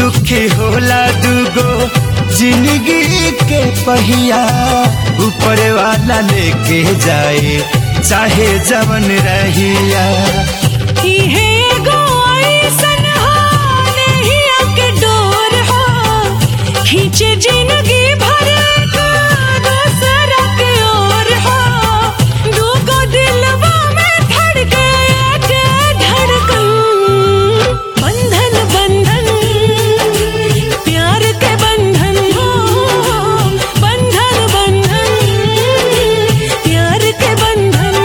दुखी होला दुगो जिंदगी के पहिया ऊपर वाला लेके जाए चाहे जवन रहिया इहे एगो अइसन हो, नहिया के डोर हो, खींचे जिंदगी भर का दूसरा के ओर हो। दूगो दिलवा में धड़के एक धड़कन। बंधन बंधन प्यार के बंधन हो बंधन बंधन प्यार के बंधन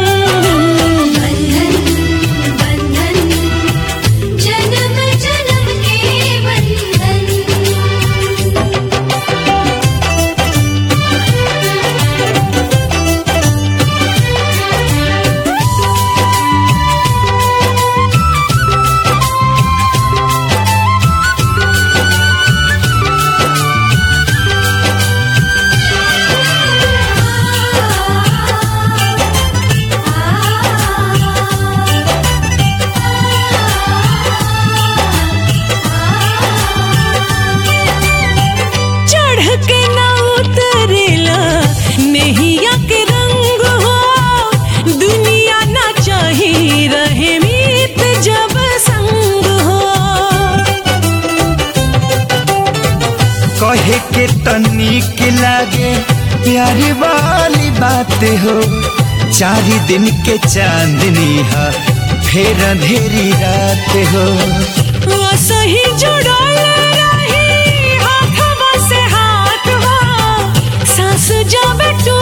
बंधन बंधन जन्म जन्म के बंधन चढ़ के ना उतरेला नहिया के रंग हो दुनिया ना चाही रहे मीत जब संग हो कहे के तनिक लागे प्यारी वाली बात हो चार दिन के चांदनी है फिर अंधेरी रात हो वो सही जुड़ल रही हाथवा से हाथ हो सांस जब टूटे